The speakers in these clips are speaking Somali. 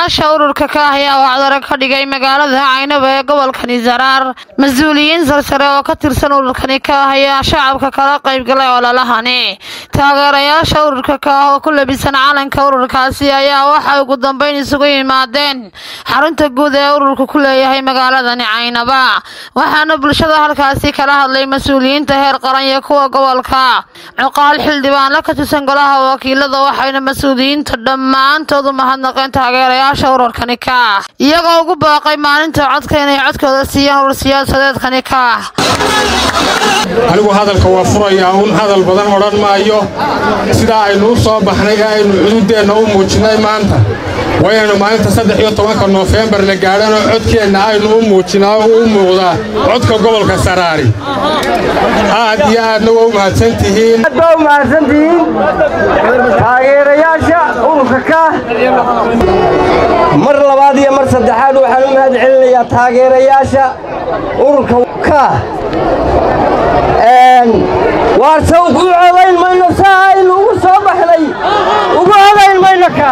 taageerayaasha ururka ka ah ayaa wacdaro ka dhigay magaalada caynaba ee gobolkani saraar mas-uuliyiin sarsare oo ka tirsan ururkani ka ah ayaa shacabka kala qaybgalay ololahani taageerayaasha ururka ka ah oo ku labisan calanka ururkaasi ayaa waxay ugu dambeyn isugu yimaadeen xarunta guud ee ururku ku leeyahay magaaladani caynaba waxaana bulshada halkaasi kala hadlay mas-uuliyiinta heer qaran iyo kuwa gobolka cuqaal xildhibaanla ka tirsan golaha wakiilada waxayna mas-uuliyiinta dhammaantood u mahadnaqeen taageerayaasha ururkani ka ah iyagoo ugu baaqay maalinta codka inay codkooda siiyaan urur siyaasadeedkani ka ah anigu hadalka waa furayaa uun hadal badan odhan maayo sidaa aynu u soo baxnay ee aynu cududeenna u muujinnay maanta waa inaynu maalinta saddex iyo tobanka noofembar la gaadhanoo codkeenna aynu u muujinaa oo u muuqdaa codka gobolka saraari aad iyo aadna waa u mahadsantihiin aad baa u mahadsantihiin taageerayaasha ururka ka mar labaad iyo mar saddexaad waxaan u mahad celinayaa taageerayaasha ururka ka waar sawd u codayn mayno saa aynu ugu soo baxnay ugu codayn mayno ka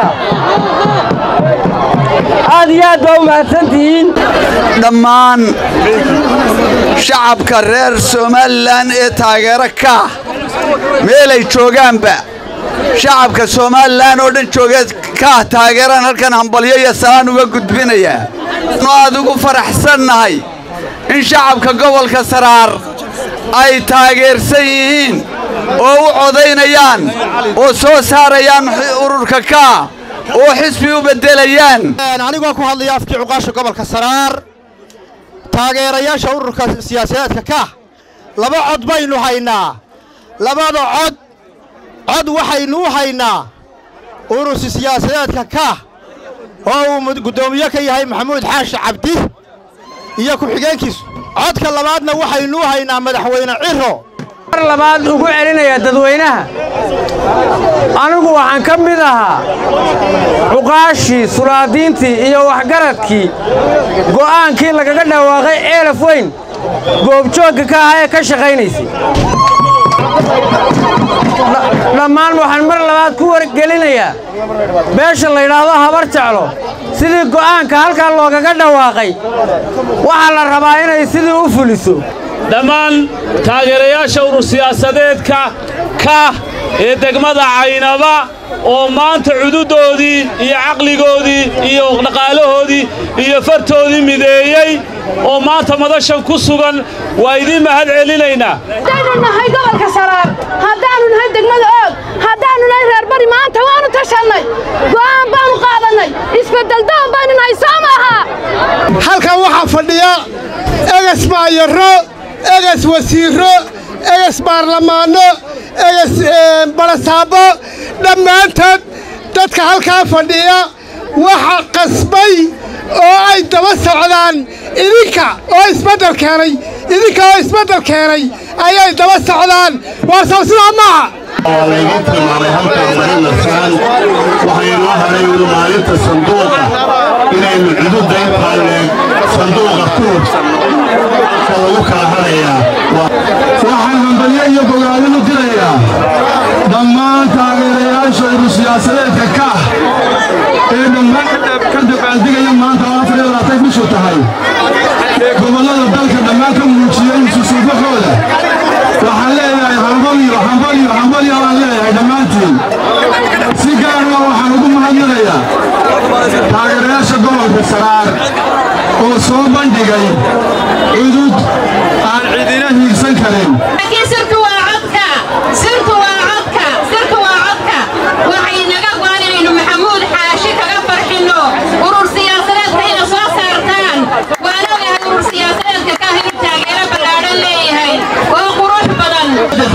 aad iyo aad baa u mahadsantihiin dhammaan shacabka reer somalilan ee taageero ka meelay joogaanba shacabka somalilan oo dhan joogeed kaah taageeraan halkan hambalyo iyo salaan uga gudbinayaa nu aad ugu faraxsannahay in shacabka gobolka saraar ay taageersan yihiin oo u codaynayaan oo soo saarayaan ururka kaa oo xisbi u beddelayaan anigoo ku hadlaya afkii cuqaasha gobolka saraar taageerayaasha ururka siyaasadeedka kah laba cod baynu haynaa labada cod cod waxaynu u haynaa urursi siyaasadeedka kah oo uu guddoomiye ka yahay maxamuud xaashi cabdi iyo ku-xigeenkiisu codka labaadna waxaynu u haynaa madaxweyne ciro mar labaad ugu celinaya dadweynaha anigu waxaan ka mid ahaa cuqaashii sulaadiintii iyo waxgaradkii go'aankii lagaga dhawaaqay ceelaf weyn goobjoogga ka ahaa ee ka shaqaynaysay dhammaan waxaan mar labaad ku wargelinayaa beesha la yidhaahdo habar jeclo sidii go'aanka halkaa loogaga dhawaaqay waxaa la rabaa inay sidii u fuliso dhammaan taageerayaasha urur siyaasadeedka ka ee degmada caynaba oo maanta cududoodii iyo caqligoodii iyo dhaqaalahoodii iyo fartoodii mideeyey oo maanta madashan ku sugan waa idiin mahad celinaynaa haddaannu nahay gobolka saraar haddaannu nahay degmada oog haddaannu nahay reer bari maanta waannu tashannay go'aan baannu qaadannay isbeddeldoon baynu nahay soo maaha halkan waxaa fadhiya eges maayaro eges wasiirro eges baarlamaanno eges barasaabo dhammaantood dadka halkaa fadhiya waxa qasbay oo ay daba socdaan idinka oo isbeddel keenay idinka oo isbeddel keenay ayay daba socdaan waa soo sidaa maaha waa laygu tilmaamay halkan marinasaan waxaynoo haray uli maalinta sanduuqa inaynu cududda intaa leeg sanduuqa ku hubsanno ka lagu kala harayaa waxaan hambalyo iyo bogaadin u dirayaa dhammaan taageerayaasha urur siyaasadeedka kah ee dhammaan ka dabaaldigaya maanta oo afar iyo labaatan bishu tahay ee gobollada dalka dhammaan ka muujiyey isusuubaxooda waxaan leeyahay hambalyo hambalyo hambalyo waan leeyahay dhammaantiin si gaara waxaan ugu mahadnaqayaa taageerayaasha gobolka saraar oo soo bandhigay cudud aan cidina hiigsan karin sirtu waa codka sirtu waa codka sirtu waa codka waxay naga go'an inaynu maxamuud xaashi kaga farxinno urur siyaasadeedka ina soo saartaan waan ogahay urur siyaasadeedka ka inuu taageero ballaadhan leeyahay oo qurux badan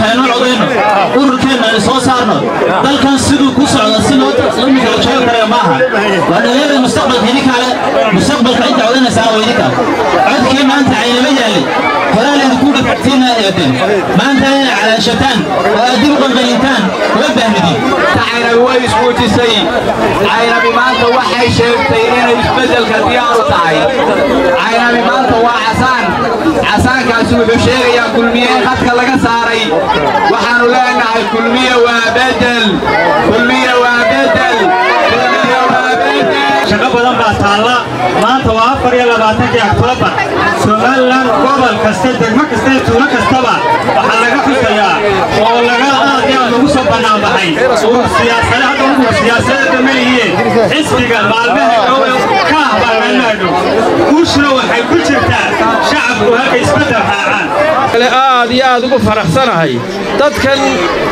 ururkeenna ay soo saarno dalkan siduu ku socda si loo lamika la joogi karaya maaha waa dhalinyarada mustaqbalka idinkaale mustaqbalka inta codanaysaa waa idinka codkii maanta caynama yaalay horaa idinku dhafactiina eedeen maanta inay calaashataan oo aad dib u qalqalintaan uma baahnidin caynabi way ismuujisay caynabi maanta waxay sheegtay inay isbeddelka diyaaru tahay caynabi maanta waa casaan casaankaasi wuxuu sheegayaa kulmiye in khadka laga saaray waxaannu leenahay kulmiye waa bedel kulmiye waa bedel kulmiye waa bedel shaqo badan baa taalla maanta waa afar iyo labaatankii oktoobar somalilan gobol kasta degmo kasta iyo tuulo kastaba waxaa laga xusayaa oo laga aad iyo aad lagu soo bannaanbaxay urur siyaasade hadda urur siyaasadeedda ma yihiin xisbiga maalmaha dhow ka ah baa maalmaha dhow guushuna waxay ku jirtaa shacabku halka isbeddel raacaan kale aad iyo aad ugu faraxsanahay dadkan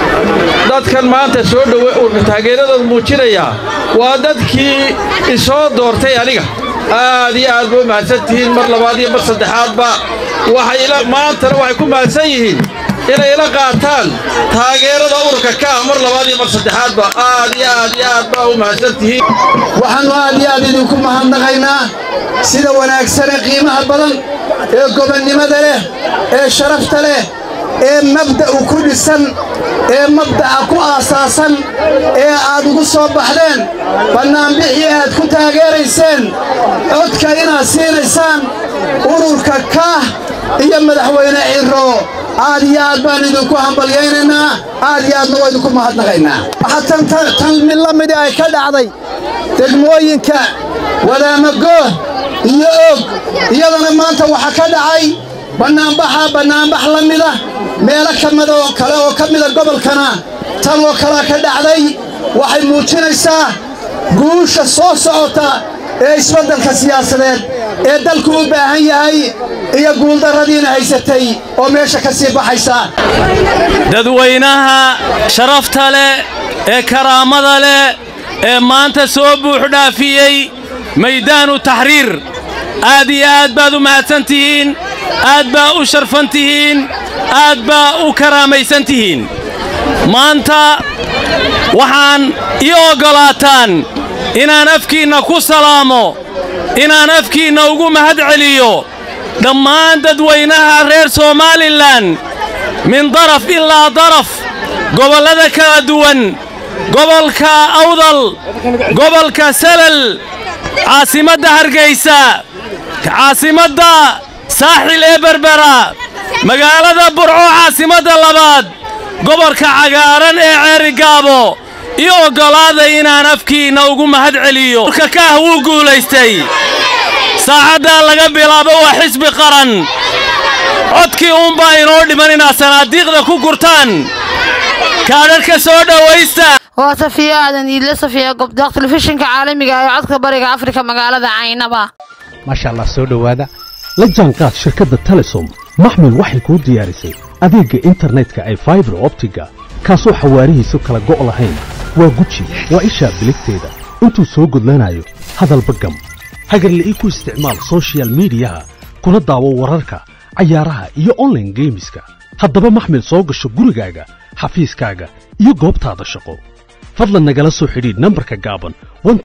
dadkan maanta soo dhowe urka taageeradooda muujinaya waa dadkii isoo doortay aniga aad iyo aad ba u mahadsan tihiin mar labaad iyo mar saddexaadba waxay ila maantana waxay ku mahadsan yihiin inay ila qaataan taageerada ururka ka ah mar labaad iyo mar saddexaadba aad iyo aad iyo aad baa u mahadsan tihiin waxaannu aad iyo aad idinku mahadnaqaynaa sida wanaagsane qiimaha badan ee gobonnimada leh ee sharafta leh ee mabda'u ku dhisan ee mabda'a ku aasaasan ee aad ugu soo baxdeen bannaanbixii aad ku taageerayseen codka inaad siinaysaan ururka kaah iyo madaxweyne cirro aad iyo aad baan idinku hambalyaynaynaa aad iyo aadna waa idinku mahadnaqaynaa waxaa tan mid la midi ay ka dhacday degmooyinka wadaamagooh iyo og iyadana maanta waxaa ka dhacay bannaanbaxa bannaanbax la mida meelo ka mida oo kale oo ka mida gobolkana tan oo kalea ka dhacday waxay muujinaysaa guusha soo socota ee isbeddelka siyaasadeed ee dalku u baahan yahay iyo guuldarradiina haysatay oo meesha ka sii baxaysa dadweynaha sharafta leh ee karaamada leh ee maanta soo buuxdhaafiyey maydaanu taxriir aad iyo aad baad u mahadsan tihiin aad baa u sharfan tihiin aad baa u karaamaysan tihiin maanta waxaan ii oggolaataan inaan afkiinna ku salaamo inaan afkiinna ugu mahad celiyo dhammaan dadweynaha reer somalilan min daraf ilaa daraf gobollada kala duwan gobolka awdal gobolka salal caasimadda hargaysa caasimadda saaxil ee berbera magaalada burco caasimadda labaad gobolka cagaaran ee ceerigaabo io oggolaada inaan afkiinna ugu mahad celiyo urka kaah wuu guulaystay saacaddaa laga bilaabo waa xisbi qaran codkii uunbaa inoo dhiman inaad sanaadiiqda ku gurtaan kaadharhka soo dhowaysta waa safiya aadan iidle safiya gobdaaq telefishinka caalamiga ee codka bariga afrika magaalada caynaba maasha allah soo dhowaada la jaanqaad shirkadda telesom maxmil waxay kuu diyaarisay adeegga internetka ay faibar optiga kaasoo xawaarihiisu kala go' lahayn waa guji waa ishaa biligteeda intuu soo gudlanayo hadalba gam hagarla'ii ku isticmaal sochial midiyaha kuna daawo wararka cayaaraha iyo onlaine geemiska haddaba maxmil soo gasho gurigaaga xafiiskaaga iyo goobtaada shaqo fadlan nagala soo xidhiidh nambarka gaaban